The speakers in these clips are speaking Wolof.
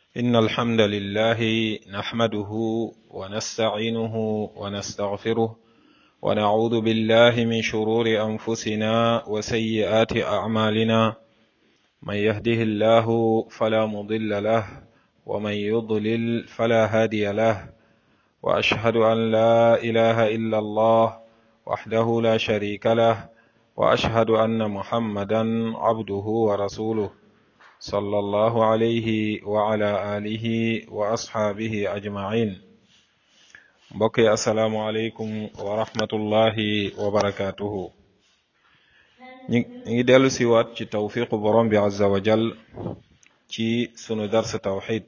إن الحمد لله نحمده ونستعينه ونستغفره ونعوذ بالله من شرور أنفسنا وسيئات أعمالنا من يهده الله فلا مضل له ومن يضلل فلا هادي له وأشهد أن لا إله إلا الله وحده لا شريك له وأشهد أن محمدا عبده ورسوله صلى الله عليه وعلى آله وأصحابه أجمعين mbokk yi asalaamualeykum wa rahmatullahi wa barakaatuhu ñu ngi dellu si waat ci tawfiqu borom bi azza wa jal ci sunu dars tawxid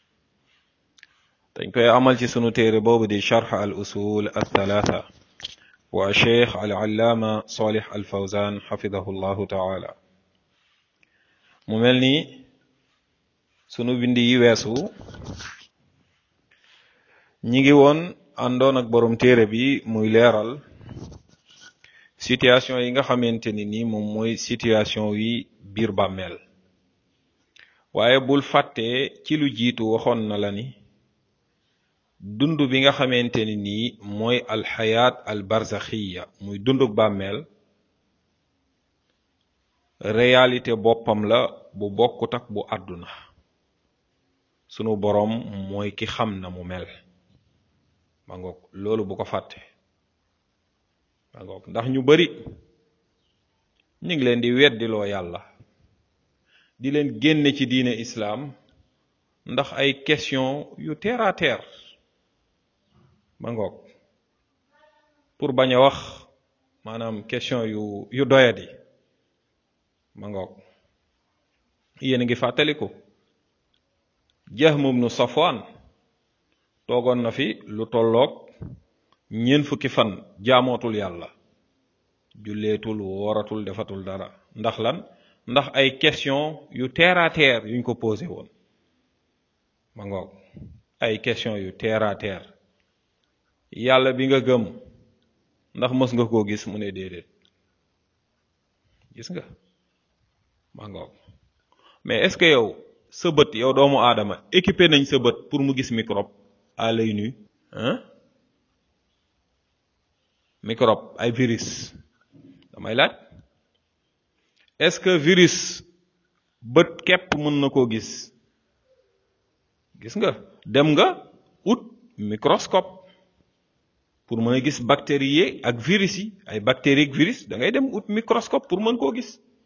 dañ koy amal ci sunu téere boobu di charx al usul al thalatha wa cheikh al allaama salih al fawzan xafidahu llahu taala mu mel ni sunu bindi yi weesu ñi ngi woon àndoon ak borom téere bi muy leeral situation yi nga xamante ni nii moom mooy situation yi biir bàmmeel waaye bul fàtte ci lu jiitu waxoon na la ni dund bi nga xamante ni nii mooy alxayaat al barzaxiya muy dunduk bàmmeel réalité boppam la bu bokkut ak bu àdduna sunu boroom mooy ki xam na mu mel ma ngoog loolu bu ko fàtte ma ngoog ndax ñu bari ñu ngi leen di weddiloo yàlla di leen génne ci diine islaam ndax ay question yu terre à terre ma ngoog pour bañ a wax maanaam question yu yu doyadi ma ngoog yéen a ngi fàttaliku Jahm ibnu Safwan toogoon na fi lu tolloog ñeent fukki fan jaamootul yàlla julleetul wooratul defatul dara ndax lan ndax ay question yu terre à terre yuñ ko posé woon ma ngoog ay question yu terre à terre yàlla bi nga gëm ndax mës nga koo gis mu ne déedéet gis nga ma ngoog mais est-ce que yow sa bët yow doomu aadama équipé nañ sa bët pour mu gis microbe à l'œil nu hein microbe ay virus damay laaj est-ce que virus bët képp mën na koo gis gis nga dem nga ut microscope pour mën a gis bactéries yi ak virus yi ay bactéries ak virus da ngay dem ut microscope pour mën koo gis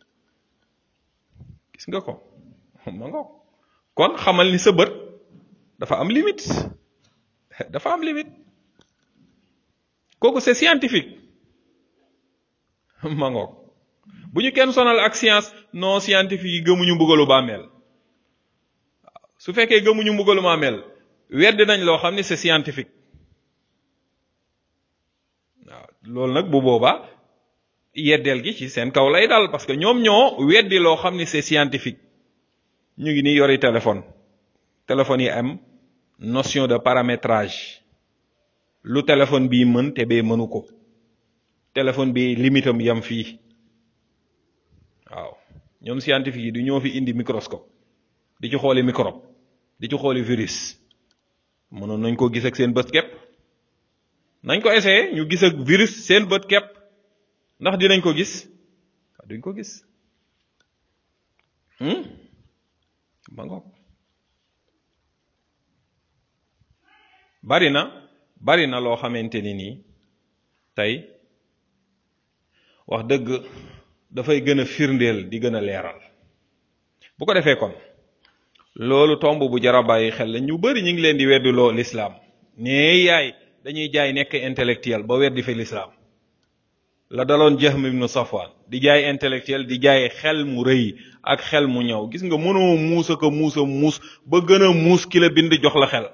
gis nga ko ma nga kon xamal ni sa bët dafa am limite dafa am limite kooku c'est scientifique ma ngoog bu ñu kenn sonal ak science non scientifique yi gëmuñu mbugalu bàmmeel waaw su fekkee gëmuñu mbugalu bàmmeel wedd nañ loo xam ni c'est scientifique waaw loolu nag bu boobaa yeddeel gi ci seen kaw lay dal parce que ñoom ñoo weddi loo xam ni c'est scientifique ñu ngi nii yori téléphone téléphone yi am notion de paramétrage lu téléphone bii mën te bee mënu ko téléphone bi limitam yam fii waaw ñoom scientifique yi du ñoo fi indi microscope di ci xooli microbe di ci xooli virus mënoon nañ ko gis ak seen bët kepp nañ ko essayer ñu gis ak virus seen bët kepp ndax dinañ ko gis duñ ko gis ma ngoog bari na bari na loo xamante ni nii tey wax dëgg dafay gën a firndeel di gën a leeral bu ko defee kon loolu tomb bu jara bàyyi xel la ñu bari ñu ngi leen di weddiloo lislaam nee yaay dañuy jaay nekk intellectuel ba weddi fi lislaam la daloon Jahm ibnu Safwan di jaay intellectuel di jaay xel mu rëy ak xel mu ñëw gis nga mënoo muus ak a muus a muus ba gën a muus ki la bind jox la xel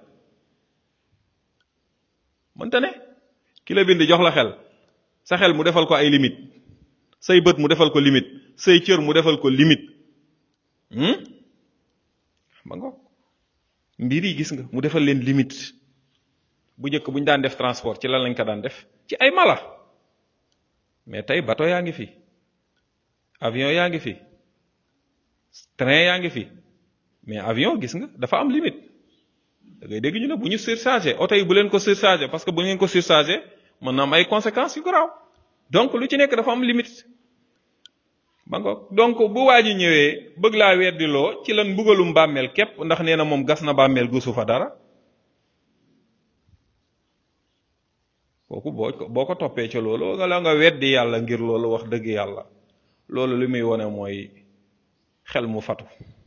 mënta ne ki la bind jox la xel sa xel mu defal ko ay limite say bët mu defal ko limite say cër mu defal ko limite ba nga mbir yi gis nga mu defal leen limite bu njëkk bu ñu daan def transport ci lan lañ ko daan def ci ay mala mais tey bateau yaa ngi fi avion yaa ngi fi train yaa ngi fi mais avion gis nga dafa am limite da ngay dégg ñu ne bu ñu surchargé oto yi bu leen ko surchargé parce que bu ngeen ko surchargé mën na am ay conséquences yu garaaw donc lu ci nekk dafa am limite ba nga donc bu waa ji ñëwee bëgg laa weddiloo ci lan mbugalum bàmmeel képp ndax nee na moom gas na bàmmeel gusu fa dara kooku boo ko boo ko toppee ca loolu nga la nga weddi yàlla ngir loolu wax dëgg yàlla loolu li muy wone mooy xel mu fatu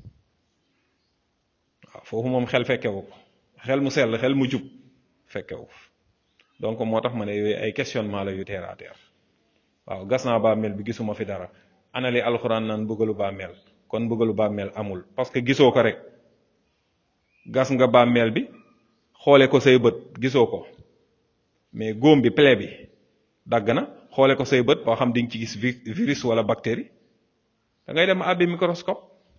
waaw foofu moom xel fekkewu ko xel mu sell xel mu jub fekkewu donc moo tax ma ne yooyu ay questionnement la yu terre à terre waaw gas naa bàmmeel bi gisuma fi dara ana li alxuraan naan bëggalu bàmmeel kon bëggalu bàmmeel amul parce que gisoo ko rek gas nga bàmmeel bi xoole ko say bët gisoo ko mais góom bi plaie bi dagg na xoole ko say bët boo xam di nga ci gis virus wala bactérie da ngay dem àbbi microscope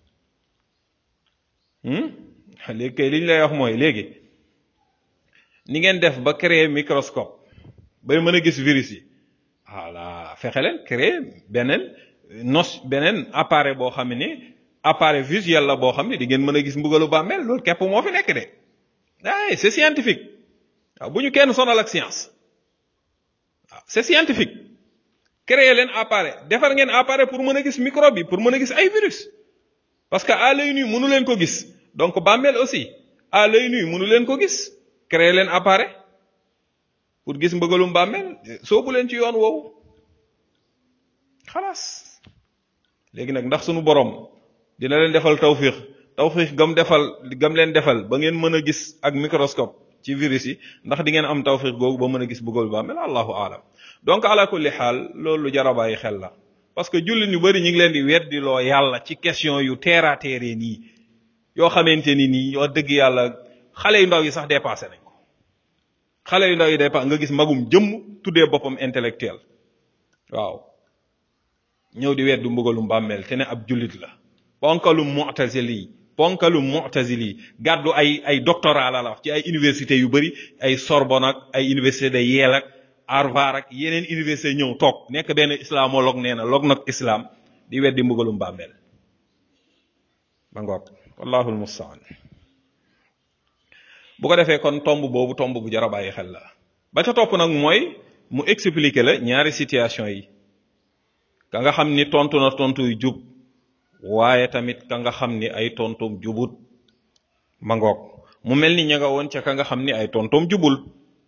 léegi kay li ñu lay wax mooy léegi ni ngeen def ba créer microscope bay mën a gis virus yi voilà fexe leen créer beneen nos beneen appareil boo xam ne appareil visuel la boo xam ne di ngeen mën a gis mbugalu bàmmeel loolu képp moo fi nekk de ay c'est scientifique waaw bu ñu kenn sonal ak science waaw c'est scientifique créer leen appareil defar ngeen appareil pour mën a gis microbe yi pour mën a gis ay virus parce que à l'œil nu mënu leen ko gis donc bàmmeel aussi à l'œil nu mënu leen ko gis créer leen appareil pour gis mbëgalum bàmmeel soobu leen ci yoon woowu xalaas léegi nag ndax sunu borom dina leen defal tawfiix tawfiix gam defal gam leen defal ba ngeen mën a gis ak microscope ci virus yi ndax di ngeen am tawfiix googu ba mën a gis mbëgalu bàmmeel allahu alam donc ala kulli xaal loolu jara bàyyi xel la parce que jullit ñu bari ñu ngi leen di weddiloo yàlla ci question yu terre à terre nii yoo xamante ni nii wax dëgg yàlla xale yu ndaw yi sax dépassé nañ ko xale yu ndaw yi dépassé nga gis magum jëmm tuddee boppam intellectuel waaw ñëw di weddu mbugalum bàmmeel te ne ab jullit la ponkalum mu'tazili ponkalum mu'tazili gàddu ay ay doctorat la la wax ci ay université yu bari ay Sorbonne ak ay université de Yale ak Harvard ak yeneen université ñëw toog nekk benn islamologue nee na log nag islam di weddi mbugalum bàmmeel ba ngoog wallahu almustaan bu ko defee kon tomb boobu tomb bu jar a bàyyi xel la ba ca topp nag mooy mu expliquer la ñaari situation yi ka nga xam ni tontu na tontu yu jub waaye tamit ka nga xam ni ay tontoom jubut ma ngoog mu mel ni ña nga woon ca ka nga xam ni ay tontoom jubul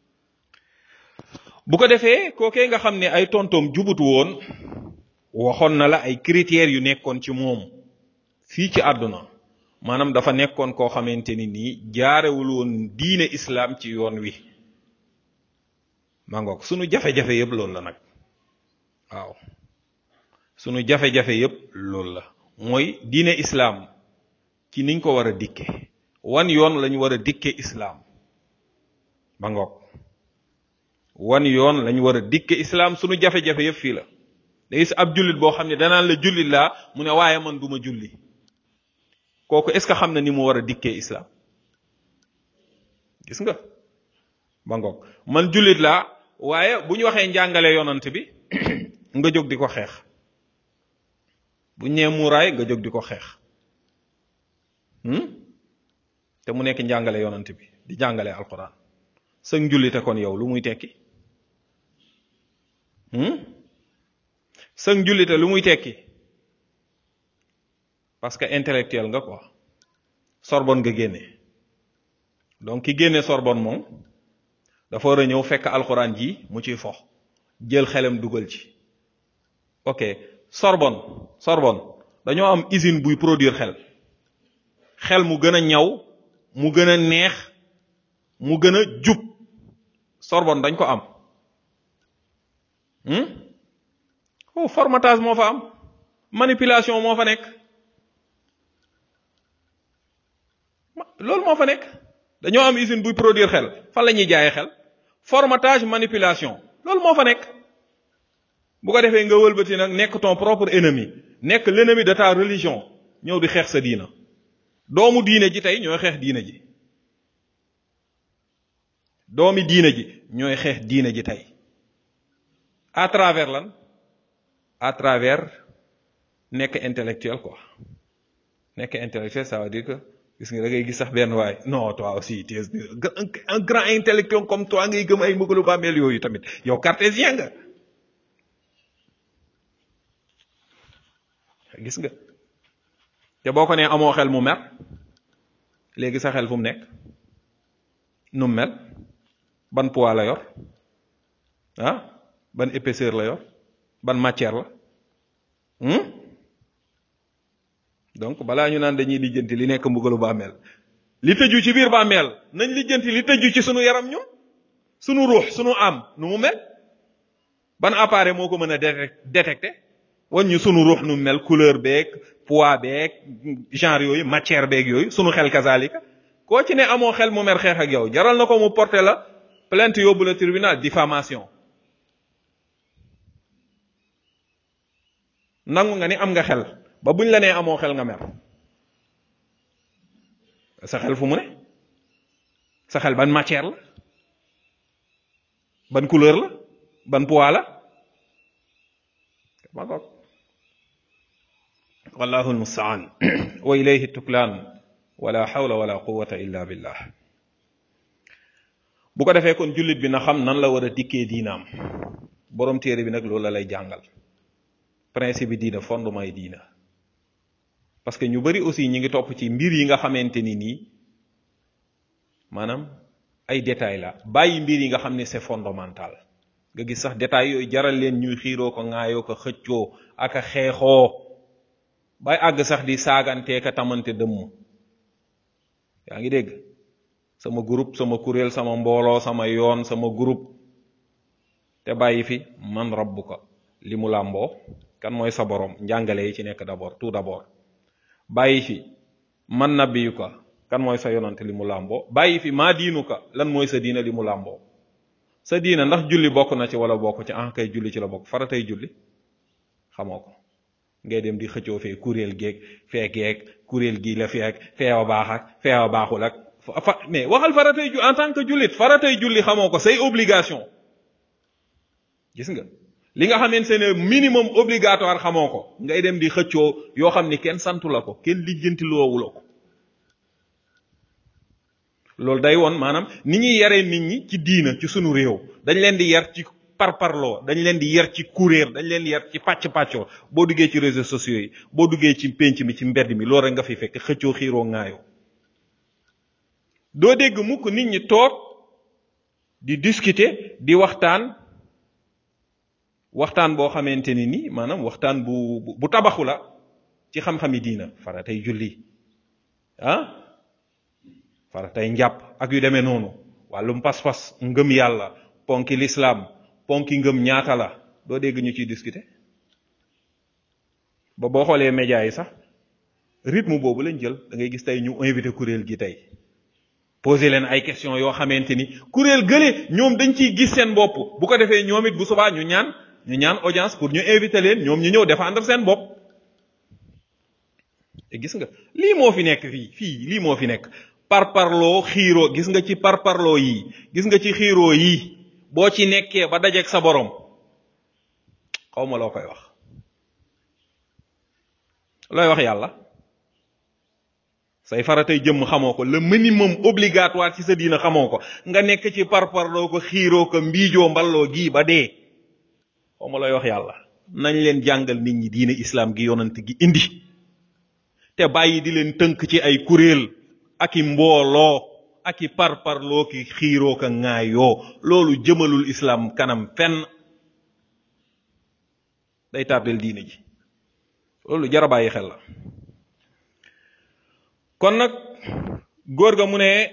bu ko defee kookee nga xam ne ay tontoom jubut woon waxoon na la ay critères yu nekkoon ci moom fii ci àdduna maanaam dafa nekkoon koo xamante ni nii jaarewul woon diine islam ci yoon wi ma ngoog sunu jafe-jafe yëpp loolu la nag waaw sunu jafe-jafe yëpp loolu la mooy diine islam ci niñ ko war a dikke wan yoon lañu war a dikke islam ma ngoog wan yoon lañu war a dikke islam sunu jafe-jafe yëpp fii la da gis ab jullit boo xam ne danaan la jullit laa mu ne waaye man duma julli kooku est ce que xam na ni mu war a dikkee islam gis nga ba ngoog man jullit laa waaye bu ñu waxee njàngale yonant bi nga jóg di ko xeex bu ñee muuraay nga jóg di ko xeex te mu nekk njàngale yonant bi di jàngale alquran sëg njullite kon yow lu muy tekki sëg njullite lu muy tekki parce que intellectuel nga quoi Sorbonne nga génne donc ki génne Sorbonne moom dafa war a ñëw fekk alxuraan ji mu ciy fox jël xelam dugal ci ok Sorbonne Sorbonne dañoo am usine buy produire xel xel mu gën a ñaw mu gën a neex mu gën a jub Sorbonne dañ ko am oh formatage moo fa am manipulation moo fa nekk loolu moo fa nekk dañoo am usine buy produire xel fan la ñuy jaayee xel formatage manipulation loolu moo fa nekk bu ko defee nga wëlbati nag nekk ton propre ennemi nekk l'ennemi de ta religion ñëw di xeex sa diina doomu diine ji tey ñooy xeex diine ji doomi diine ji ñooy xeex diine ji tey à travers lan à travers nekk intellectuel quoi nekk intellectuel ça veut dire que gis nga da ngay gis sax benn waay non toi aussi tu es un grand intellectuel comme toi ngay gëm ay mbugalu bàmmeel yooyu tamit yow cartésien nga gis nga te boo ko nee amoo xel mu mer léegi sa xel fu mu nekk nu mu mel ban poids la yor ah ban épaisseur la yor ban matière la donc balaa ñu naan dañuy lijjanti li nekk mbugalu bàmmeel li tëju ci biir bàmmeel nañ lijjanti li tëju ci sunu yaram ñun sunu ruux sunu am nu mu mel ban appareil moo ko mën a détecté wan ñu sunu ruux nu mu mel couleur beeg poids beeg genre yooyu matière beeg yooyu sunu xel kazalika koo ci ne amoo xel mu mer xeex ak yow jaral na ko mu porté la plainte yóbbu la tribunal diffamation nangu nga ni am nga xel ba buñ la nee amoo xel nga mer sa xel fu mu ne sa xel ban matière la ban couleur la ban poids la ma goog wallahu almustaan wa ilayhi tuklaan wala hawla wala quwwata illa billah bu ko defee kon jullit bi na xam nan la war a dikkee diinaam borom téere bi nag loolu la lay jàngal principe bi diina fondement yi diina parce que ñu bari aussi ñi ngi topp ci mbir yi nga xamante ni nii maanaam ay détails la bàyyi mbir yi nga xam ne c'est fondamental nga gis sax détails yooyu jaral leen ñuy xiiroo ko ŋaayoo ko xëccoo ak a xeexoo bay àgg sax di saagantee ka tamante dëmm yaa ngi dégg sama groupe sama kuréel sama mbooloo sama yoon sama groupe te bàyyi fi man rabbuka li mu làmboo kan mooy sa borom njàngale yi ci nekk d'abord tout d'abord bàyyi fi man nabiyuka kan mooy sa yonante li mu làmboo bàyyi fi maa diinuka lan mooy sa diina li mu làmboo sa diina ndax julli bokk na ci wala bokk ci ah kay julli ci la bokk faratay julli xamoo ko ngay dem di xëccoo fee kuréel geeg fee geeg kuréel gii la feek feewa baax ak feewa baaxul ak fa mais waxal faratay ju en tant que jullit faratay julli xamoo ko say obligation gis nga li nga xamante ne minimum obligatoire xamoo ko ngay dem di xëccoo yoo xam ni kenn santu la ko kenn lijjanti loowu la ko loolu day woon maanaam ni ñuy yaree nit ñi ci diina ci sunu réew dañ leen di yar ci parparloo dañ leen di yar ci kuréer dañ leen di yar ci pàcc pàccoo boo duggee ci réseaux sociaux yi boo duggee ci pénc mi ci mbedd mi loolu rek nga fi fekk xëccoo xiiroo ŋaayoo doo dégg mukk nit ñi toog di discuter di waxtaan waxtaan boo xamante ni nii maanaam waxtaan bu bu tabaxu la ci xam-xami diina faratay julli ah faratay njàpp ak yu demee noonu wàllum pas-pas ngëm yàlla ponki lislaam ponki ngëm ñaata la doo dégg ñu ciy discuter ba boo xoolee médias yi sax rythme boobu lañ jël da ngay gis tey ñu invité kuréel gi tey poser leen ay questions yoo xamante ni kuréel gële ñoom dañ ciy gis seen bopp bu ko defee ñoom it bu subaa ñu ñaan ñu ñaan audience pour ñu inviter leen ñoom ñu ñëw défendre seen bopp te gis nga lii moo fi nekk fii fii lii moo fi nekk parparloo xiiroo gis nga ci parparloo yi gis nga ci xiiroo yi boo ci nekkee ba dajeeg sa borom xaw ma loo koy wax looy wax yàlla say faratay jëmm xamoo ko le minimum obligatoire ci sa diina xamoo ko nga nekk ci parparloo ko xiiroo ko mbiijoo mballoo gii ba dee xaw ma looy wax yàlla nañ leen jàngal nit ñi diine islam gi yonant gi indi te bàyyi di leen tënk ci ay kuréel ak i mbooloo ak i parparloo ki xiiroo ka ŋaayoo loolu jëmalul islam kanam fenn day tardel diine ji loolu jara bàyyi xel la kon nag góor ga mu ne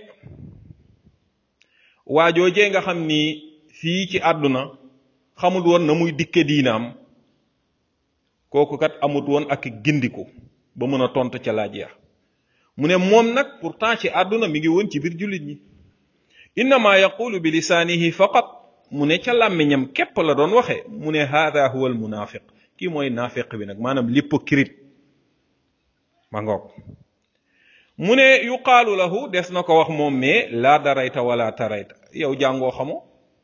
waajoojee nga xam ni fii ci àdduna xamul woon na muy dikke diinaam kooku kat amut woon ak gindiku ba mën a tontu ca laaj ya mu ne moom nag pourtant ci àdduna mi ngi woon ci biir jullit ñi innama yaqulu bi lisaanihi faqat mu ne ca làmmiñam képp la doon waxe mu ne haada huwa al munafiq kii mooy naafiq bi nag maanaam l'hypocrite ma ngoog mu ne yuqaalu lahu des na ko wax moom mais laa darayta wala tarayta yow jàngoo xamoo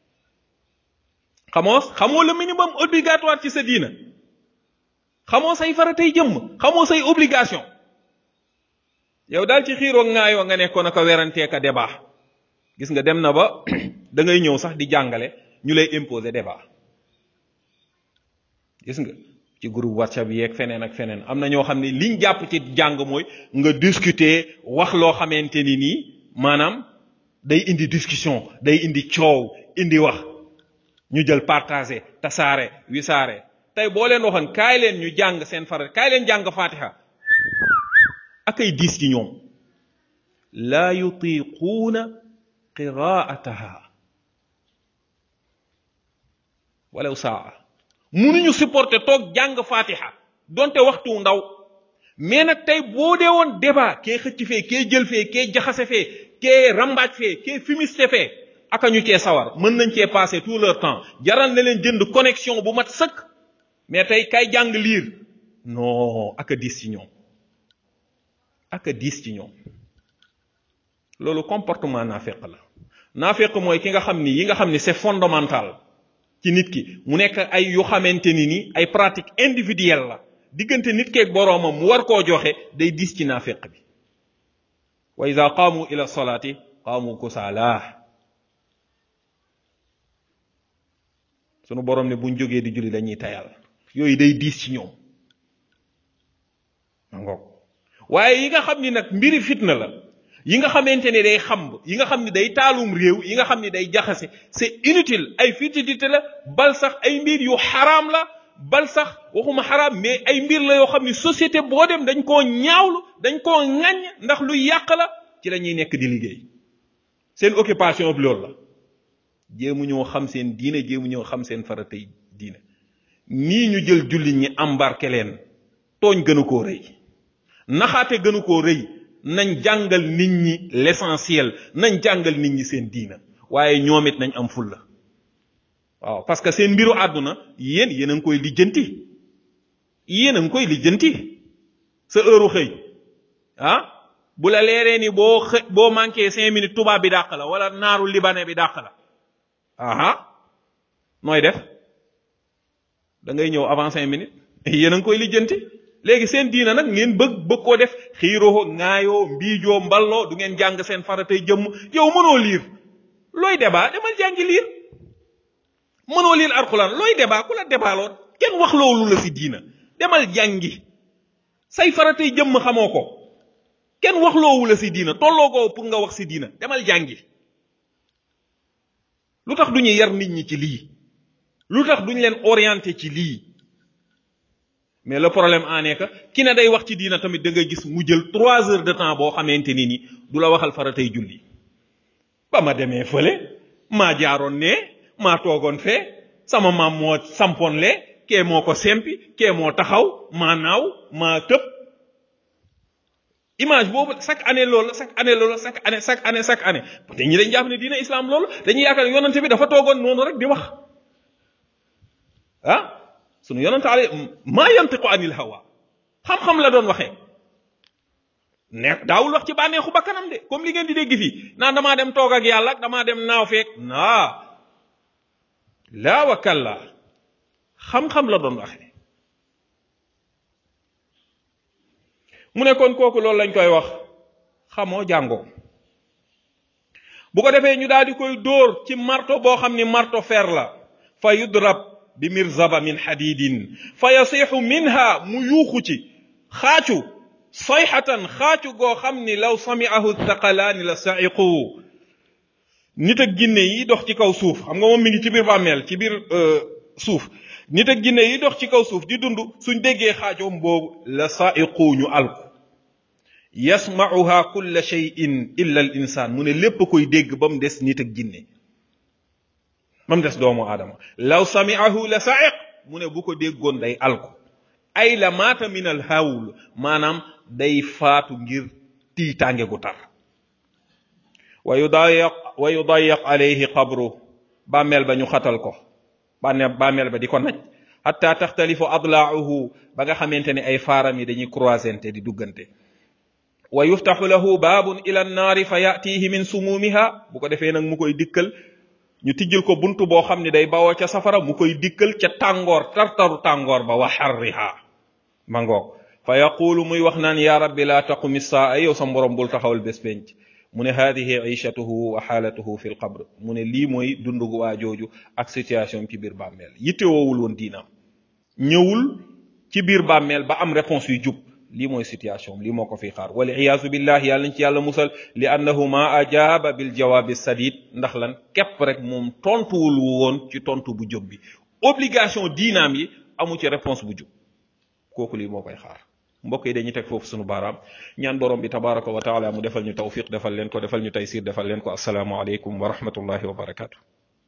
xamoo xamoo le minimum obligatoire ci sa diina xamoo say faratay jëmm xamoo say obligation yow daal ci xiiroo ŋaayoo nga nekkoon aka werantee ka débat gis nga dem na ba da ngay ñëw sax di jàngale ñu lay imposer débat gis nga ci groupe whatsapp yeeg feneen ak feneen am na ñoo xam ne liñ jàpp ci jàng mooy nga discuter wax loo xamante ni nii maanaam day indi discussion day indi coow indi wax ñu jël partager tasaare wisaare tey boo leen waxoon kaay leen ñu jàng seen farat kaay leen jàng fatiha ak ay diis ci ñoom laa yutiquuna qiraataha walaw saa munuñu supporter toog jàng fatiha donte waxtu ndaw mais nag tey boo dee woon débat kee xëcc fee kee jël fee kee jaxase fee kee rambaaj fee kee fumiste fee aka ñu cee sawar mën nañ cee passer tout leur temps jaral na leen jënd connexion bu mat sëkk mais tey kay jàng liir non aka diis ci ñoom aka diis ci ñoom loolu comportement naafeq la naafeq mooy ki nga xam ni yi nga xam ni c'est fondamental ci nit ki mu nekk ay yu xamante ni ni ay pratique individuelle la diggante nit keeg boroomam mu war koo joxe day diis ci naafeq bi wa ida qaamu ila salaati qaamu kusaala sunu boroom ne buñ jógee di julli dañuy tayal yooyu day diis ci ñoom ngoog waaye yi nga xam ni nag mbiri fitna la yi nga xamante ne day xamb yi nga xam ni day taalum réew yi nga xam ni day jaxase c'est inutile ay futilité la bal sax ay mbir yu xaraam la bal sax waxuma xaraam mais ay mbir la yoo xam ni société boo dem dañ koo ñaawlu dañ koo ŋaññ ndax lu yàq la ci la ñuy nekk di liggéey seen occupation bi loolu la jéemu ñoo xam seen diine jéemu ñoo xam seen faratay diine nii ñu jël jullit ñi embarqué leen tooñ gënu koo rëy naxaate gënu koo rëy nañ jàngal nit ñi l'essentiel nañ jàngal nit ñi seen diina waaye ñoom it nañ am fulla waaw parce que seen mbiru àdduna yéen yéen a ngi koy lijjanti yéen a ngi koy lijjanti sa heure xëy ah bu la leeree ni boo xë boo manqué cinq minutes tubaab bi dàq la wala naaru libanais bi dàq la aha nooy def da ngay ñëw avant cinq minutes yéen a ngi koy lijjanti léegi seen diina nag ngeen bëgg bëgg koo def xiiroo ŋaayoo mbiijoo mballoo du ngeen jàng seen faratay jëmm yow mënoo liir looy débat demal jàngi liir mënoo liir alxuraan looy débat ku la débaloo kenn wax loolu la si diina demal jàngi say faratay jëmm xamoo ko kenn wax loowu la si diina tolloo ko pour nga wax si diina demal jàngi lu tax du ñu yar nit ñi ci lii lu tax duñ leen orienté ci lii mais le problème en est que ki ne day wax ci diina tamit da nga gis mu jël trois heures de temps boo xamante ni ni du la waxal faratay julli ba ma demee fële maa jaaroon ne maa toogoon fee sama maam moo sampoon le kee moo ko sempi kee moo taxaw maa naaw maa tëb image boobu chaque année loolu chaque année loolu chaque année chaque année chaque année te ñi dañ jàpp ne diina islam loolu dañuy yaakaar ne yonante bi dafa toogoon noonu rek di wax ah sunu yonante ale maa yantiqu anil hawa xam-xam la doon waxee ne daawul wax ci bànneexu bakkanam de comme li ngeen di dégg fii naan damaa dem toog ak yàlla damaa dem naaw feek naa laa wa kalla xam-xam la doon waxee mu ne kon kooku loolu lañ koy wax xamoo jàngoo bu ko defee ñu daal di koy dóor ci marto boo xam ni marto fer la fa yudrab bi mirzaba min xadidin fa yasixu minha mu yuuxu ci xaacu sayxatan xaacu goo xam ni law samiahu thaqalaani la saiqu nit ak ginne yi dox ci kaw suuf xam nga moom mi ngi ci biir bàmmeel ci biir suuf nit ak ginne yi dox ci kaw suuf di dund suñ déggee xaacoom boobu la saiqu ñu alku yasmauha kulla cheyin illa al insaan mu ne lépp koy dégg ba mu des nit ak ginne ba mu des doomu aadama law samiahu la saiq mu ne bu ko déggoon day alku ay la maata min al hawl maanaam day faatu ngir tiitaange gu tar wa yudayaq wa yudayaq alayhi qabru bàmmeel ba ñu xatal ko bànne bàmmeel ba di ko naj hatta taxtalifu adlaahu ba nga xamante ne ay faaram yi dañuy croisente di duggante wa yuftaxu lahu baabun ila annaari fa yatihi min sumuumiha bu ko defee nag mu koy dikkal ñu tijjil ko buntu boo xam ne day bawoo ca safara mu koy dikkal ca tàngoor tartaru tàngoor ba wa xarriha ma ngoog fa yaqulu muy wax naan ya rabbi laa taqumi saa yow sa borom bul taxawal bés penc mu ne hadihi ishatuhu wa xaalatuhu fi l qabr mu ne lii mooy dundugu waa jooju ak situation ci biir bàmmeel yitte woowul woon diinaam ñëwul ci biir bàmmeel ba am réponse yu jub lii mooy situation lii moo ko fi xaar wal iyaazu billahi yàlla nañ ci yàlla musal li annahu ma ajaaba bil jawaabi sadid ndax lan képp rek moom tontuwul woon ci tontu bu jub bi obligation diinaam yi amu ci réponse bu jub kooku lii moo koy xaar mbokk yi dañuy teg foofu sunu baaraam ñaan borom bi tabaraka wa taala mu defal ñu tawfiq defal leen ko defal ñu taysir defal leen ko assalaamu aleykum wa rahmatullahi wa barakatu